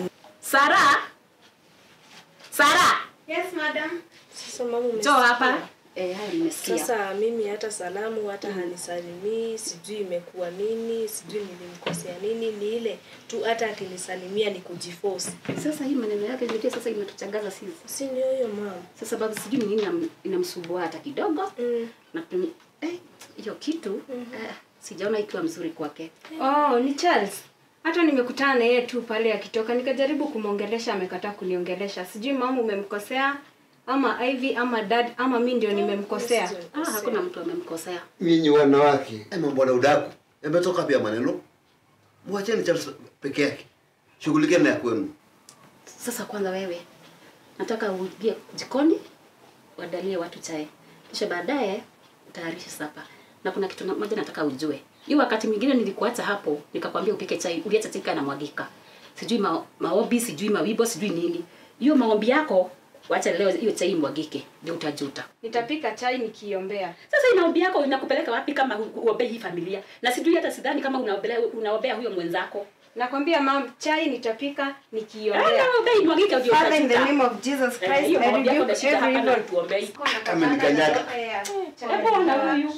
Sara. Sara. Yes, madam. Sasa mama Njoo hapa. Eh, haya nimesikia. Sasa mimi hata salamu hata hanisalimii, sijui imekuwa nini, sijui nilimkosea nini, ni ile tu hata akinisalimia ni kujiforce. Sasa hii maneno yake ndio sasa imetuchangaza sisi. Si ndio hiyo mama? Sasa babu sijui ni nini inam- inamsumbua hata kidogo. Mm. Na tum- eh hiyo kitu eh, sijaona ikiwa mzuri kwake. Oh, ni Charles. Hata nimekutana na yeye tu pale akitoka, nikajaribu kumwongelesha, amekataa kuniongelesha. Sijui mama umemkosea ama Ivy ama dad ama mi ndio nimemkosea. Ah, hakuna mtu amemkosea. Nyinyi wanawake, mambo na udaku yametoka pia maneno. Mwacheni Charles peke yake, shughulikeni na ya kwenu. Sasa kwanza wewe nataka uingie jikoni uandalie watu chai, kisha baadaye utayarishe sapa. Na kuna kitu na- moja nataka ujue. Hiyo wakati mwingine nilikuacha hapo nikakwambia upike chai, uliacha chai na mwagika. Sijui ma, maombi, sijui mawibo, sijui nini. Hiyo maombi yako wacha leo hiyo chai mwagike, ndio utajuta. Nitapika chai nikiombea. Sasa hii maombi yako inakupeleka wapi kama hu- uombei hii familia? Na sijui hata sidhani kama unaombea unaombea huyo mwenzako. Nakwambia mam, chai nitapika Ah, nikiombea. naombea imwagike ndio Father, in the utajuta. name of Jesus Eh, Christ, hiyo I maombi yako rebuke nashika every hapa na evil. tuombei. Amenikanyaga. Hebu ona huyu.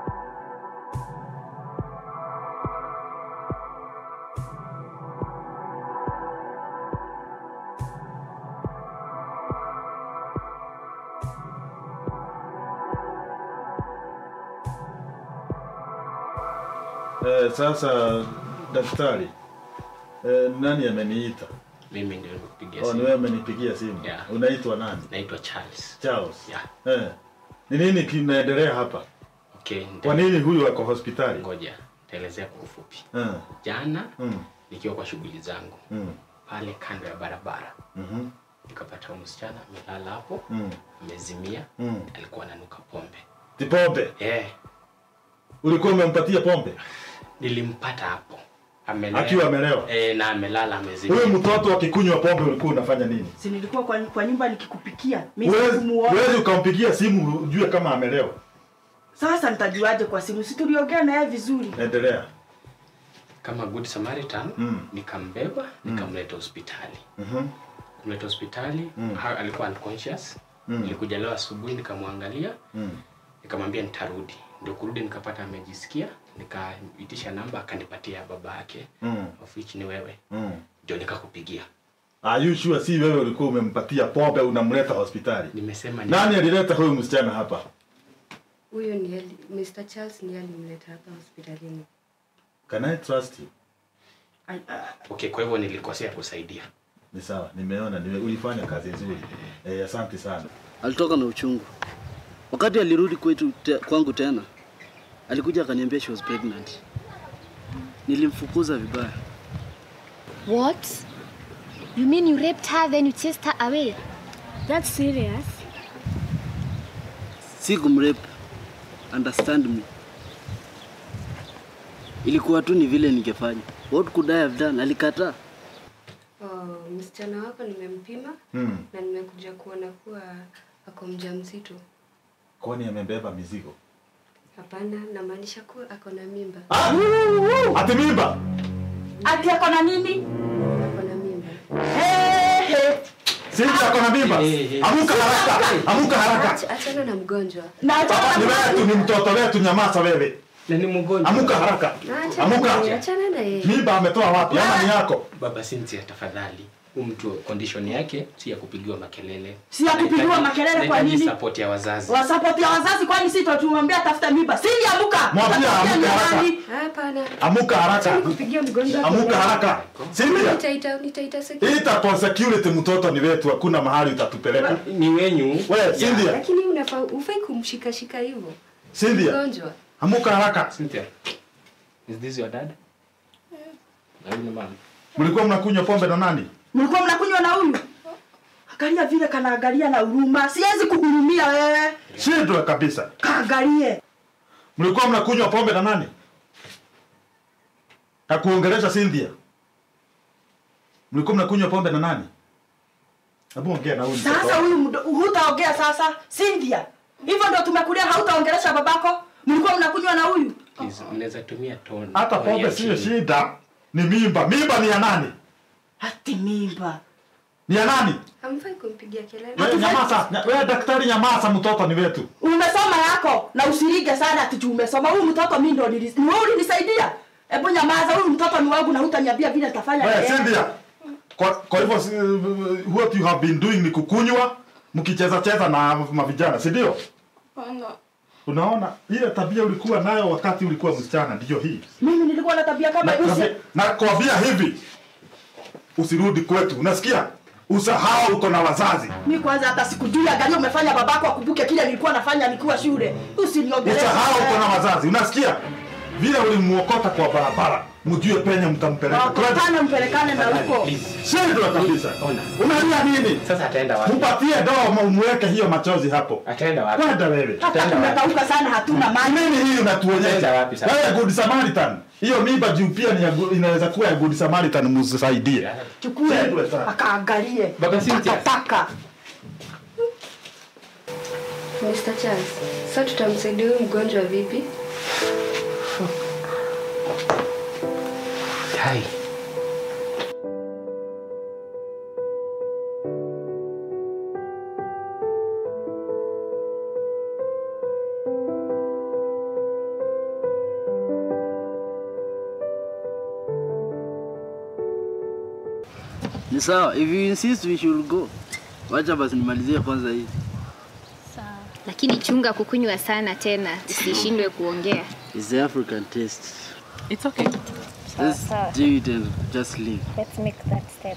Eh, sasa daktari, eh, nani ameniita? Mimi ndio nimekupigia Oh, ni simu. wewe amenipigia simu. Yeah. Unaitwa nani? Naitwa Charles. Charles. Yeah. Eh. Ni nini kinaendelea hapa? Okay, nita- Kwa nini huyu ako hospitali? Ngoja, taelezea kwa ufupi. Eh. Jana Mm. nikiwa kwa shughuli zangu Mm. pale kando ya barabara Mhm. nikapata huyu msichana amelala hapo Mm. amezimia, Mm. alikuwa ananuka pombe. Tipombe. Eh, Ulikuwa umempatia pombe? nilimpata hapo amelewa. Akiwa amelewa? Eh, na amelala amezimia. Huyu mtoto akikunywa pombe ulikuwa unafanya nini? Si nilikuwa kwa, kwa nyumba nikikupikia. Mimi Huwezi sikumuona. huwezi ukampigia simu ujue kama amelewa. Sasa nitajuaje kwa simu? Si tuliongea na yeye vizuri. Endelea. Kama good Samaritan Mm. nikambeba nikamleta hospitali. Mhm. Kumleta hospitali Mm. ha- alikuwa unconscious. Mm. Nilikuja leo asubuhi nikamwangalia Mm. nikamwambia nitarudi. Ndio kurudi nikapata amejisikia, nikaitisha namba akanipatia ya baba yake Mm. of which ni wewe. Mm. Ndio nikakupigia. Are you sure si wewe ulikuwa umempatia pombe unamleta hospitali? Nimesema ni Nani alileta huyu msichana hapa? Huyo ndiye ali- Mr. Charles ndiye alimleta hapa hospitalini. Can I trust you? Okay, kwa hivyo nilikosea kusaidia. Ni sawa, nimeona nime, ulifanya kazi nzuri. Eh, asante sana. Alitoka na uchungu. Wakati alirudi kwetu te, kwangu tena, alikuja akaniambia she was pregnant. Nilimfukuza vibaya. What? You mean you raped her then you chased her away? That's serious. Si kumrape. Understand me. Ilikuwa tu ni vile ningefanya. What could I have done? Alikataa. Oh, msichana wako nimempima Hmm. na nimekuja kuona kuwa ako mjamzito. Kwani amebeba mizigo? Hapana, namaanisha kuwa ako na mimba. Ati mimba? Ati ako na nini? Ako na mimba. Sisi ako na mimba. Amuka haraka. Amuka haraka. Ach- Achana na mgonjwa. Baba ni wetu ni mtoto wetu nyamaza wewe. Na ni mgonjwa. Amuka haraka. Achana na yeye, Amuka. achana na yeye. Mimba ametoa wapi? Ama ni yako? Baba Cynthia, tafadhali. Huyu mtu condition yake si ya kupigiwa makelele. Si ya kupigiwa Anahitaji- makelele kwa anahitaji nini? support ya wazazi. Wasapoti ya wazazi kwani si tutumwambia tafuta mimba. Si amuka. Mwambie Tafutia amuke haraka. nyumbani. Hapana. Amuka haraka. Acha nikupigie mgonjwa. Amuka haraka. Cynthia. Nitaita nitaita security. Ita kwa security mtoto ni wetu, hakuna mahali utatupeleka. Ni wenyu. Wewe Cynthia. Lakini unafaa ufai kumshika shika hivyo. Cynthia. Mgonjwa. Amuka haraka. Cynthia. Is this your dad? Na huyu ni mama. Mlikuwa mnakunywa pombe na nani? Mlikuwa mnakunywa na huyu? Angalia vile kanaangalia na huruma. Siwezi kuhurumia wewe. Shindwa kabisa. Kaangalie. Mlikuwa mnakunywa pombe na nani? Hakuongelesha Cynthia. Mlikuwa mnakunywa pombe na nani? Hebu ongea na huyu mtoto. Sasa huyu mdo- hutaongea sasa. Cynthia. Hivyo ndio tumekulia hautaongelesha babako? Mlikuwa mnakunywa na huyu? Please, mnaweza tumia tone. Hata tone pombe ya sio chini. shida. Ni mimba. Mimba ni ya nani? Ati mimba. Ni ya nani? Hamfai kumpigia kelele. Wewe nyamaza. nya- Wewe daktari nyamaza, mtoto ni wetu. umesoma yako na usirige sana ati juu umesoma huyu mtoto mimi ndo nilis- ni wewe ulinisaidia hebu nyamaza huyu mtoto ni wangu na hutaniambia vile nitafanya na Wewe yeye. Cynthia. Kwa, kwa hivyo si- what you have been doing ni kukunywa mkicheza cheza na mavijana, si ndio? Hapana. Unaona ile tabia ulikuwa nayo wakati ulikuwa msichana ndio hii. mimi nilikuwa na tabia kama Na, hiyo na, na kwambia hivi usirudi kwetu, unasikia? Usahau uko na wazazi. mi kwanza hata sikujui angalia umefanya babako akumbuke kile nilikuwa nafanya nikiwa shule usiniongelee Usahau uko na wazazi, unasikia? Vile ulimuokota kwa barabara, mjue penye mtampeleka. wakutane mpelekane na huko Shindwa kabisa. Unalia nini? Sasa ataenda wapi? Mpatie dawa umweke hiyo machozi hapo. Ataenda wapi? Kwenda wewe. hata tumekauka sana hatuna maji Nini hii Ataenda unatuonyesha? wapi sasa? Wewe Good Samaritan. Hiyo mimba juu pia ni ya gu- inaweza kuwa ya Good Samaritan msaidie. chukue Shindwe sana. akaangalie Baba Cynthia. takataka Mr. Charles, sasa tutamsaidia huyu mgonjwa vipi? Hai. Ni sawa, if you insist we should go. Wacha basi nimalizie kwanza hii. Lakini chunga kukunywa sana tena, usishindwe kuongea. It's the African taste. It's okay. Let's do it and just leave. Let's make that step.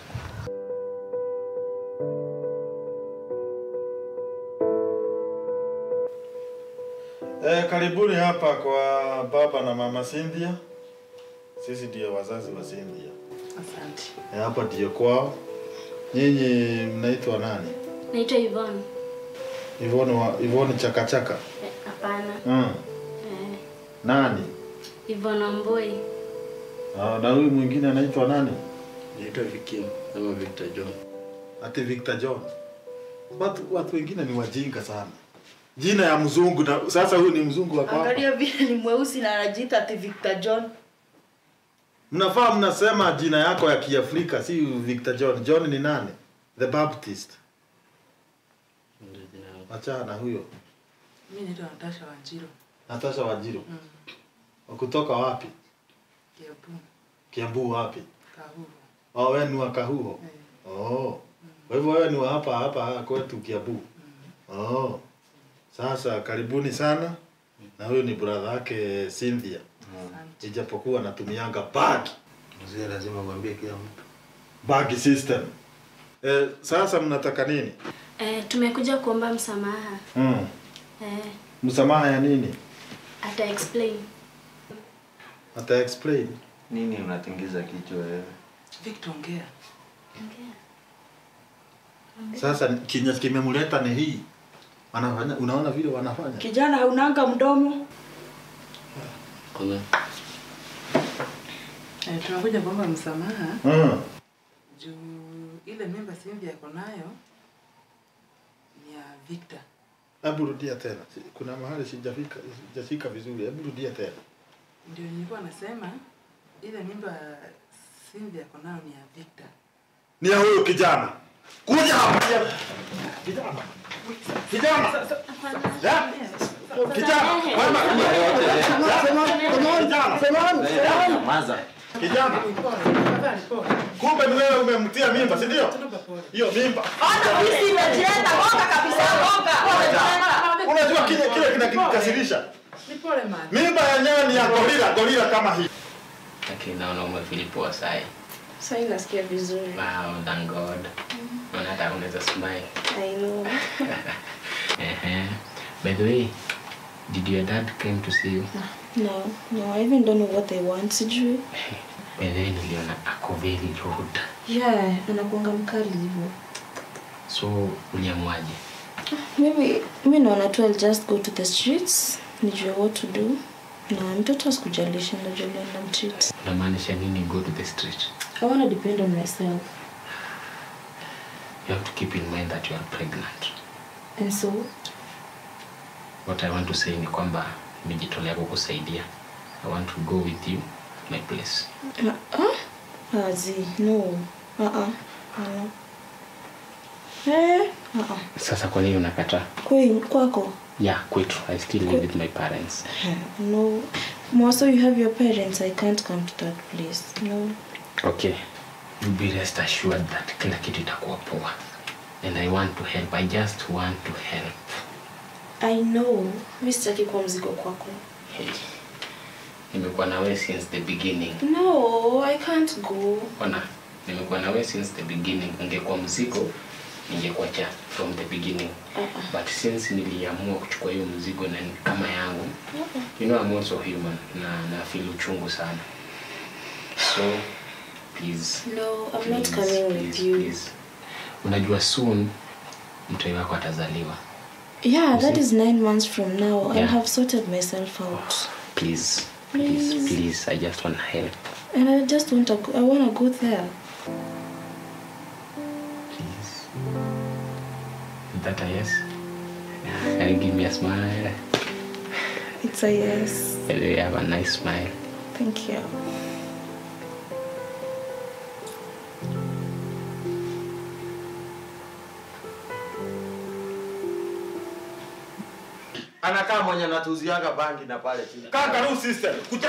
Eh, karibuni hapa kwa baba na mama Cynthia. Sisi ndio wazazi wa Cynthia. Asante. Eh, hapa ndio kwao. Nyinyi mnaitwa nani? Naitwa Yvonne. Ivone wa Ivone Chakachaka. Eh, Hapana. Mm. Eh, Nani? Yvonne Amboi. Ah, na huyu mwingine anaitwa nani? Naitwa Vikim ama Victor John. Ati Victor John. Watu watu wengine ni wajinga sana. Jina ya mzungu na sasa huyu ni mzungu wa kwako. angalia vile ni mweusi na anajiita ati Victor John Mnafaa mnasema jina yako ya Kiafrika si Victor John. John ni nani? The Baptist. Ndio jina yangu. Achana huyo. Mimi naitwa Natasha Wanjiro. Natasha Wajiro. Mm. Kutoka wapi? Kiabu. Kiambu wapi? Kahuru. Oh, wewe ni wa Kahuho. Eh. Oh. Kwa hivyo wewe ni wa hapa hapa kwetu Kiambu. Oh. Sasa karibuni sana. Na huyu ni brother yake Cynthia. Asante. Ijapokuwa anatumianga bag. Mzee lazima mwambie kila mtu. Bag system. Eh, sasa mnataka nini? Eh, tumekuja kuomba msamaha. Mm. Eh, Msamaha ya nini? ata explain. Ata explain. Nini unatingiza kichwa wewe? Victor ongea. Sasa kinya kimemleta ni hii. Wanafanya unaona vile wanafanya? kijana haunanga mdomo Kuna Eh, tunakuja kuomba msamaha Mm. juu ile mimba Cynthia yako nayo ni ya Victor. Hebu rudia tena. Kuna mahali sijafika sijafika vizuri. Hebu rudia tena. Ndio nilikuwa nasema ile mimba Cynthia yako nayo ni ya Victor. Ni ya huyo kijana. Kuja hapa. Kijana. Kijana. Ya? Kijana. Wewe Nyamaza. Kijana. Kumbe ni wewe umemtia mimba, si ndio? Hiyo mimba. ona hisi imejileta gonga kabisa gonga Unajua kile kile kinakikasirisha. Ni pole man. Mimba ya nyani ya gorila, gorila kama hii. Lakini naona umefeel poa sai. Sasa nasikia vizuri. Wow, thank God. Naona hata unaweza smile. I know. Ehe. By the way, did your dad came to see you? No, no, I even don't know what they want. Sijui. By the way, niliona ako very rude. Yeah, anakuanga mkali hivyo. So, uliamuaje? Maybe mi naona tu I'll just go to the streets nijue what to do na mtoto asikujalisha najulia na mtreat. Unamaanisha nini go to the street? I wanna depend on myself. You have to keep in mind that you are pregnant. And so, What I want to say ni kwamba nimejitolea kukusaidia. I want to go with you my place. uh, uh, Azi, no. Uh-uh. No. Eh, uh-uh. Sasa kwa nini unakataa? Kwe, kwako Yeah, kwetu. I still live with my parents. Eh, no Mwaso, you have your parents I can't come to that place no Okay. You be rest assured that kila kitu itakuwa poa. And I want to help. I just want to help. I know mi sitaki kuwa mzigo kwako Hey. Nimekuwa na wewe since the beginning. no I can't go Ona, nimekuwa na wewe since the beginning. Ungekuwa mzigo, ningekuacha from the beginning. Uh-uh. But since niliamua kuchukua hiyo mzigo na ni kama yangu, you know I'm also human na na feel uchungu sana. So please. No, I'm not please, coming with please, you. Please. Unajua soon mtoi wako atazaliwa. Yeah, that is nine months from now. I Yeah. have sorted myself out. Please. Please, Please. please. I just want to help. And I just want to go, I want to go there. Is that a yes? Can you give me a smile? It's a yes. You have a nice smile. Thank you. anakaa mwenye anatuziaga bangi na pale chini. Kaka, no sister. Kuja.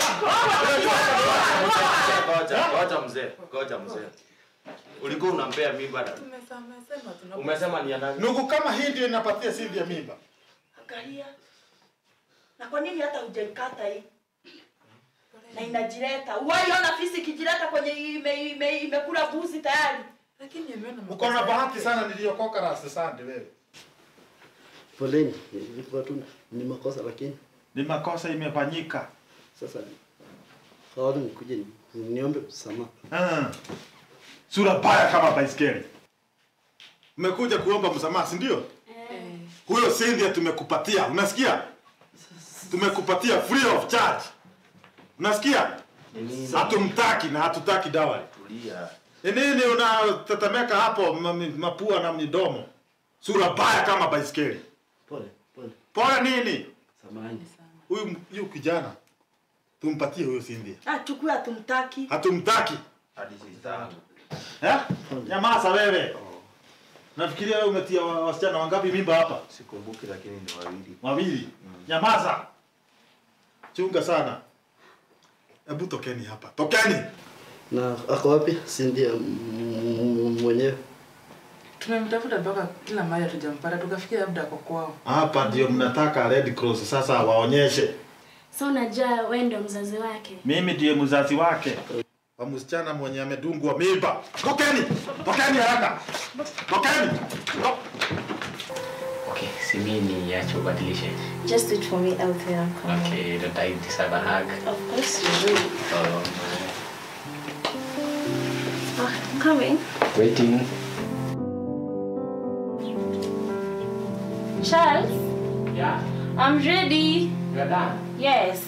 Ngoja, ngoja mzee, ngoja mzee. Ulikuwa unampea mimba na Tumesema tuna umesema ni ya nani? Nugu kama hii ndio inapatia Cynthia mimba. Angalia. Na kwa nini hata hujaikata hii? Na inajileta. Uwaiona fisi ikijileta kwenye ime, ime, imekula buzi tayari. lakini ameona Uko na bahati sana niliyokoka rasta sande wewe. Poleni, ilikuwa tu ni makosa lakini Ni makosa imefanyika. sasa kaona nikuje ni- niombe msamaha. Ah. Sura baya kama baiskeli. Umekuja kuomba msamaha, si ndio? Huyo Cynthia tumekupatia. Unasikia? Tumekupatia free of charge. Unasikia? Hatumtaki na hatutaki dawa. Tulia. Ni nini unatetemeka hapo ma- mi- mapua na midomo? Sura baya kama baiskeli. Pole, pole. Pole nini? Samahani. Huyu huyu kijana tumpatie huyo Cynthia. Ah, chukua hatumtaki. Hatumtaki. Hadi sistangu. Eh? Nyamaza wewe. Nafikiria wewe umetia wa- wasichana wangapi mimba hapa? Sikumbuki lakini ni wawili. Wawili. Nyamaza. Chunga sana. Hebu tokeni hapa. Tokeni. Na ako wapi? Cynthia m- m- mwenyewe. tumemtafuta mpaka kila mahali hatujampata tukafikia labda ako kwao Hapa ndio mnataka Red Cross sasa waonyeshe. so unajua wewe ndio mzazi wake Mimi ndiye mzazi wake. Wa msichana mwenye amedungwa mimba. Tokeni. Tokeni haraka. Tokeni. To- Okay, si mimi niache ubadilishe. Just wait for me out there. I'm coming. Okay, don't I deserve a hug? Of course you do. Oh, Ah, I'm coming. waiting. Charles Yeah, I'm ready you're done. yes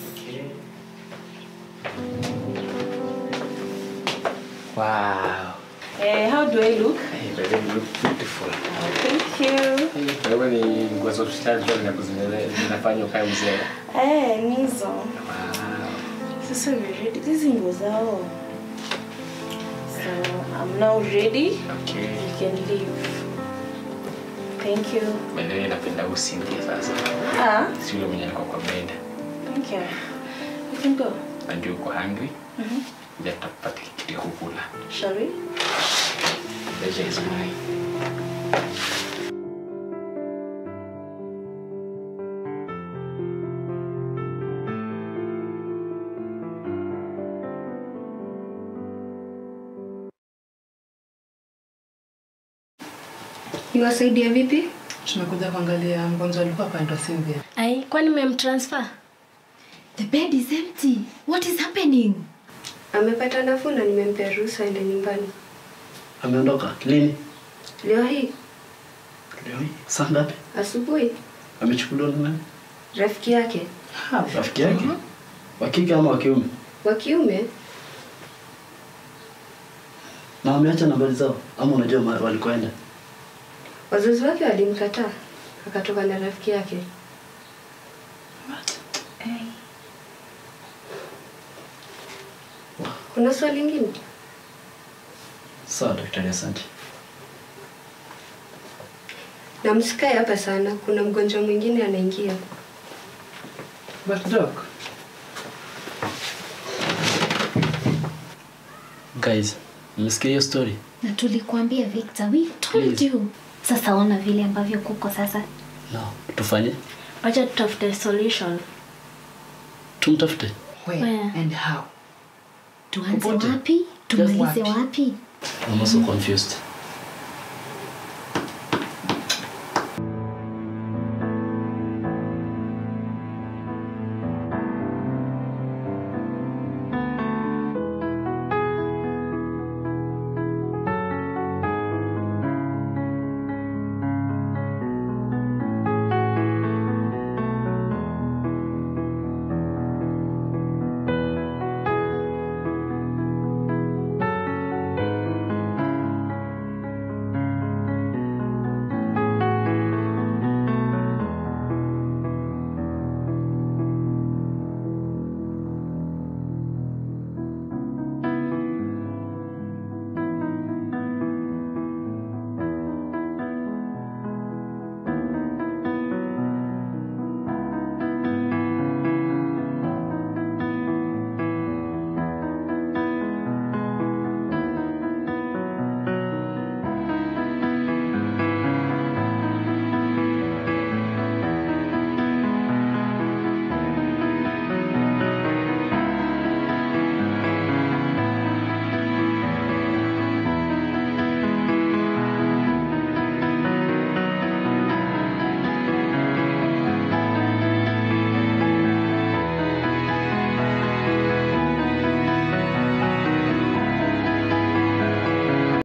Wow. Eh, how do I look? Hey, baby, you look beautiful. Thank you. Hey, wewe ni nguo za hospitali tu zinakuzile- zinafanya ukae mzee. Eh, nizo. Wow. Sasa we ready. Hizi nguo zao. So, I'm now ready. Okay. You can leave. Thank you. By the way, napenda huyu Cynthia sasa. Ah, Si yule mwenye alikuwa kwa bed. thank you. You can go. Najua uko hungry. Mhm. Ndio tutakupatia kitu ya kukula. Shall we? Pleasure is mine. Niwasaidia vipi? tumekuja kuangalia mgonjwa alikuwa akaitwa Cynthia ai kwani mmemtransfer The bed is empty. What is happening? Amepata nafuu na nimempea ruhusa aende nyumbani Ameondoka lini? leo hii Leo hii saa ngapi? asubuhi. Amechukuliwa na nani? Rafiki yake Rafiki yake? Wa kike ama wa kiume? wa kiume Na wameacha nambari zao ama unajua mahali walikoenda? wazazi wake walimkataa, akatoka na rafiki yake. Kuna swali lingine? Sawa daktari, asante. Na msikae hapa sana, kuna mgonjwa mwingine anaingia. But doc, Guys, mmesikia hiyo story? Na tulikuambia Victor, we told Please. you. Sasa ona vile ambavyo kuko sasa. No. Tufanye? Wacha tutafute solution. Tumtafute. Where and how? Tuanze Popote. wapi? Tumalize wapi? wapi? I'm also confused.